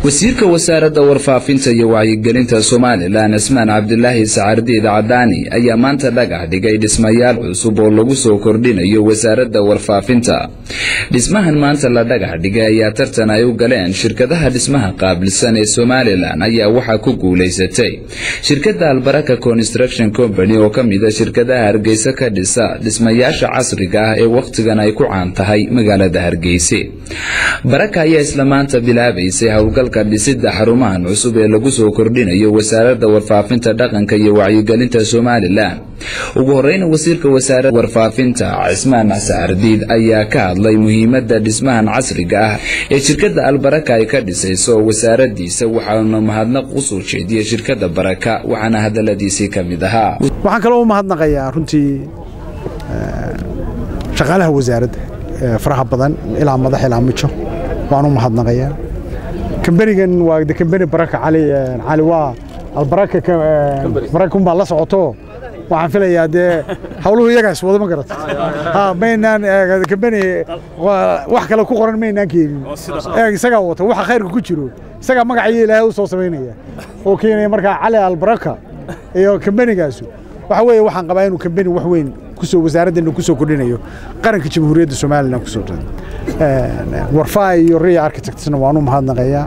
wasiirka wasaaradda warfaafinta iyo wacyigelinta somalilan cismaan cabdilaahi sacardiid cadaani ayaa maanta dhagax dhigay dhismayaal cusub oo lagu soo kordhinayo wasaaradda warfaafinta dhismahan maanta la dhagax dhigay ayaa tartan ay u galeen shirkadaha dhismaha qaabilsan ee somalilan ayaa waxaa ku guulaysatay shirkadda albaraka construction company oo ka mida shirkadaha hargeysa ka dhisa dhismayaasha casriga ah ee wakhtigan ay ku caan tahay magaalada hargeyse baraka ayaa isla maanta bilaabaysay howlgalka dhisidda xarumahan cusub ee lagu soo kordhinayo wasaaradda warfaafinta dhaqanka iyo wacyigelinta somalilan ugu horeyna wasiirka wasaaradda warfaafinta cismaan sacardiid ayaa ka hadlay muhiimadda dhismahan casriga ah ee shirkadda albaraka ay ka dhisayso wasaaradiisa waxaana mahadnaq u soo jeediyey shirkadda baraka waxaana hadaladiisii ka mid ahaa waxaan kaloo u mahadnaqayaa runtii shaqaalaha wasaaradda faraha badan ilaa madax ilaa mijo waan u mahadnaqayaa kambanigan waa de kambani baraka cali cali waa albaraka baraka unbaa la socoto waxaan filayaa dee hawluhu iyagaas wado ma garata ha maynaan kambani wax kale ku qoran maynaan keenin eeg isagaa wata waxa khayrka ku jiro isagaa magacayo ilaahay u soo samaynaya oo keenaya markaa cali albaraka iyo kambanigaasu waxa weeye waxaan qabaa inuu kambani wax weyn kusoo wasaaraddeena kusoo kordhinayo qaranka jamhuuriyadda somalilan kusoo warfaa iyo riya architectsna waan u mahadnaqayaa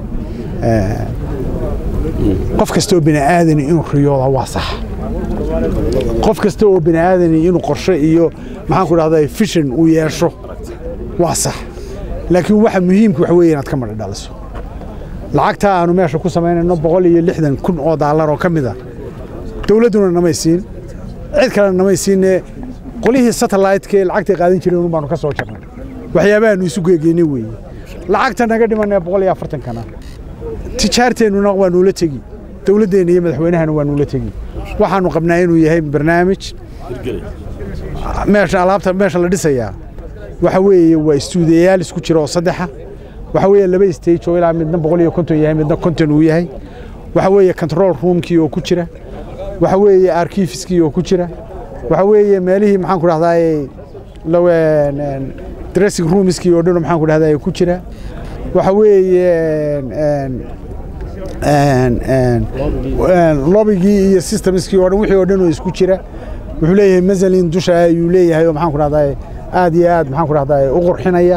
qof kastoo bini aadani inuu riyooda waa sax qof kasta oo bini aadani inuu qorshe iyo maxaan ku dhahdaa fishan uu yeesho waa sax laakiin waxa muhiimka waxa weeye inaad ka madha dhaliso lacagtaa aanu meesha ku samaynayno boqol iyo lixdan kun oo daallar oo ka mid a dowladduna namay siin cid kalena namay siinne qolihii satellite-ka lacagtay qaadan jireen un baanu ka soo jarnay waxyaabahaanu isu geegeynay weeye lacagta naga dhimanee boqol iyo afartankana tijaarteennuna waa nuula tegi dowladdeenna iyo madaxweynahana waa nuula tegi waxaanu qabnaa inuu yahay barnaamij meesha alaabta meesha la dhisayaa waxa weeye waa istuudiyayaal isku jira oo saddexa waxa weeye laba stage oo ilaa midna boqol iyo konton yahay midna konton uu yahay waxa weeye control roomkii oo ku jira waxa weeye arkifiskii oo ku jira waxa weeye meelihii maxaan ku dhahdaa dressing roomskii oo dhan maxaan ku dhahdaa ku jira waxa weeye lobigii iyo systemskii oo dhan wixii oo dhan oo isku jira wuxuu leeyahay mazalin dusha ayuu leeyahay oo maxaan ku dhahdaa aad iyo aad maxaan ku dhahdaa u qurxinaya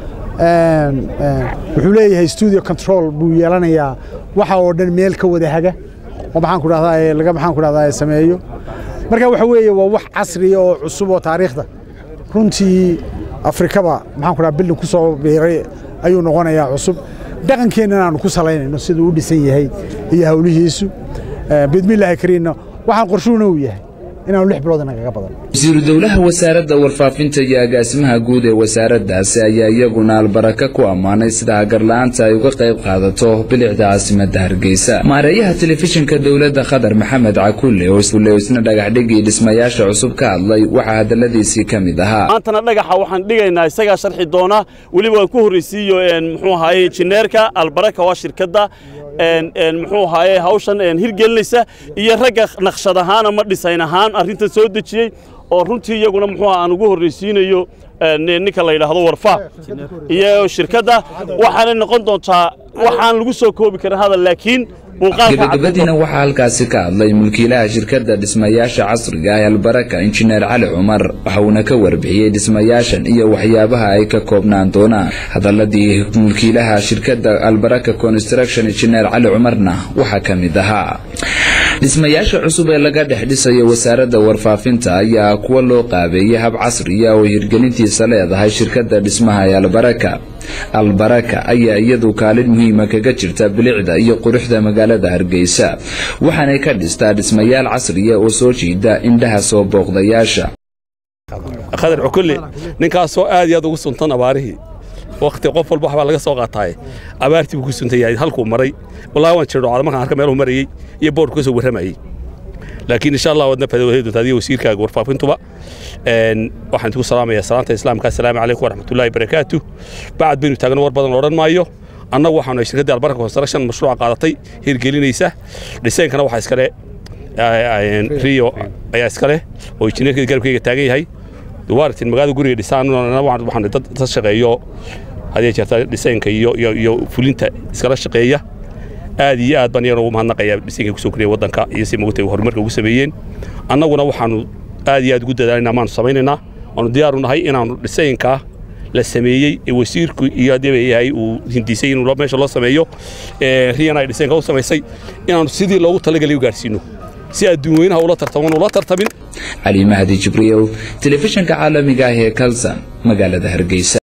wuxuu leeyahay studio control buu yeelanayaa waxa oo dhan meel ka wada haga oo maxaan ku dhahdaa laga maxaan ku dhahdaa sameeyo marka waxa weeye waa wax casriya oo cusub oo taariikhda runtii afrikaba maxaan ku dhaha bildin ku soo biiray ayuu noqonayaa cusub dhaqankeennana aanu ku salaynayno siduu u dhisan yahay iyo hawlihiisu bidmillaahi kariinna waxaan qorshuhuna uu yahay inaanu lix bilood inagaga badan wasiiru dowlaha wasaaradda warfaafinta iyo agaasimaha guud ee wasaaraddaasi ayaa iyaguna albaraka ku ammaanay sida hagarla'aanta ay uga qayb qaadato bilicda caasimadda hargeysa maareeyaha telefishinka dowladda khadar maxamed cakulle oo isna dhagaxdhigii dhismayaasha cusub ka hadlay waxaa hadalladiisii ka mid ahaa maantana dhagaxa waxaan dhigaynaa isagaa sharxi doona weliba waan ku horraysiiyo muxuu ahaye injineerka albaraka waa shirkadda muxuu ahaaye hawshan hirgelinaysa iyo ragga naqshad ahaan ama dhisayn ahaan arrintan soo dejiyey oo runtii iyaguna muxuu aan ugu horraysiinayo ninka la yidhaahdo warfa iyo shirkadda waxaanay noqon doontaa waxaan lagu soo koobi karin hadal laakiin gabagabadiina waxaa halkaasi ka hadlay mulkiilaha shirkadda dhismayaasha casriga ah albaraka injineer cali cumar waxauna ka warbixiyey dhismayaashan iyo waxyaabaha ay ka koobnaan doonaan hadaladii mulkiilaha shirkadda albaraka construction injineer cali cumarna waxaa ka mid ahaa dhismayaasha cusub ee laga dhex dhisayo wasaaradda warfaafinta ayaa kuwa loo qaabeeyey hab casriya oo hirgelintiisa leedahay shirkadda dhismaha ee albaraka albaraka ayaa iyadu kaalin muhiima kaga jirta bilicda iyo quruxda magaalada hargeysa waxaanay ka dhistaa dhismayaal casriya oo soo jiida indhaha soo booqdayaasha khadar cukulle ninkaasoo aad iyo aad ugu suntan abaarihii wakti qof walba waxbaa laga soo qaataaye abaartii buu ku suntan yahay halkuu maray wallahi waan jirdhocda markaan arka meeluhu marayey iyo boorku ka soo warramayey laakiin insha allah waadna fadawahey doonta adiga wasiirkaaga warfaafintuba waxaan idinku salaamayaa salaanta islaamka assalaamu calaykum waraxmatullaahi barakaatu bacad baynu taagno war badan odhan maayo annagu waxaanu shirkaddii albarka construction mashruuca qaadatay hirgelinaysa dhisaynkana waxaa iskale rio ayaa iskale oo injineerkii garabkayga taagan yahay duwaartin magaalada guriga dhisaan waxaan dad shaqeeyo hadii jeerta dhisaynka iyo iyo iyo fulinta iskala shaqeeya aad iyo aad baan iyana ugu mahadnaqayaa dhisanka kusoo koriya waddanka iyo si mogtay horumarka ugu sameeyeen annaguna waxaanu aad iyo aad ugu dadaalinaa maanu samaynaynaa waanu diyaaru nahay inaanu dhisaynkaa la sameeyey ee wasiirku iyo haddii ba yahay uu hindisay inuu meesha loo sameeyo riyana ay dhisaynka u samaysay inaanu sidii loogu talagalay u gaarsiino si adduun weynaha ula tartaman ula tartamin cali mahdi jibriil telefishinka caalamiga ah ee kalsan magaalada hargeysa